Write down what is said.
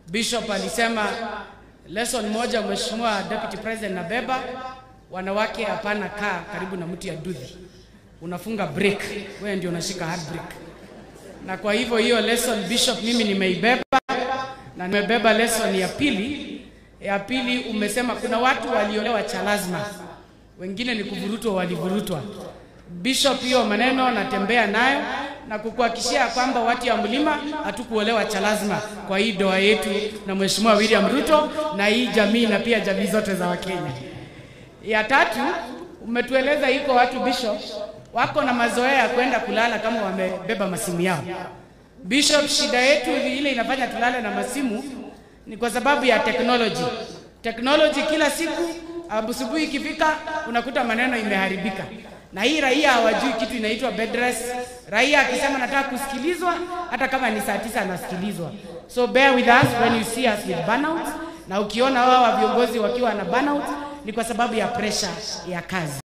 Bishop alisema lesson moja, Mheshimiwa Deputy President nabeba, wanawake hapana kaa karibu na mti ya dudhi, unafunga break, wewe ndio unashika hard break. Na kwa hivyo hiyo lesson Bishop mimi nimeibeba na nimebeba lesson ya pili. Ya pili umesema kuna watu waliolewa cha lazima, wengine ni kuvurutwa, walivurutwa. Bishop, hiyo maneno natembea nayo na kukuhakikishia kwamba watu ya mlima hatukuolewa cha lazima kwa hii doa yetu na Mheshimiwa William Ruto na hii jamii na pia jamii zote za Wakenya. Ya tatu umetueleza iko watu Bishop wako na mazoea ya kwenda kulala kama wamebeba masimu yao. Bishop, shida yetu ile inafanya tulale na masimu ni kwa sababu ya technology. Technology kila siku asubuhi ikifika unakuta maneno imeharibika, na hii raia hawajui kitu inaitwa bed rest. Raia akisema nataka kusikilizwa, hata kama ni saa tisa anasikilizwa. So bear with us when you see us with burnout, na ukiona wao viongozi wakiwa na burnout ni kwa sababu ya pressure ya kazi.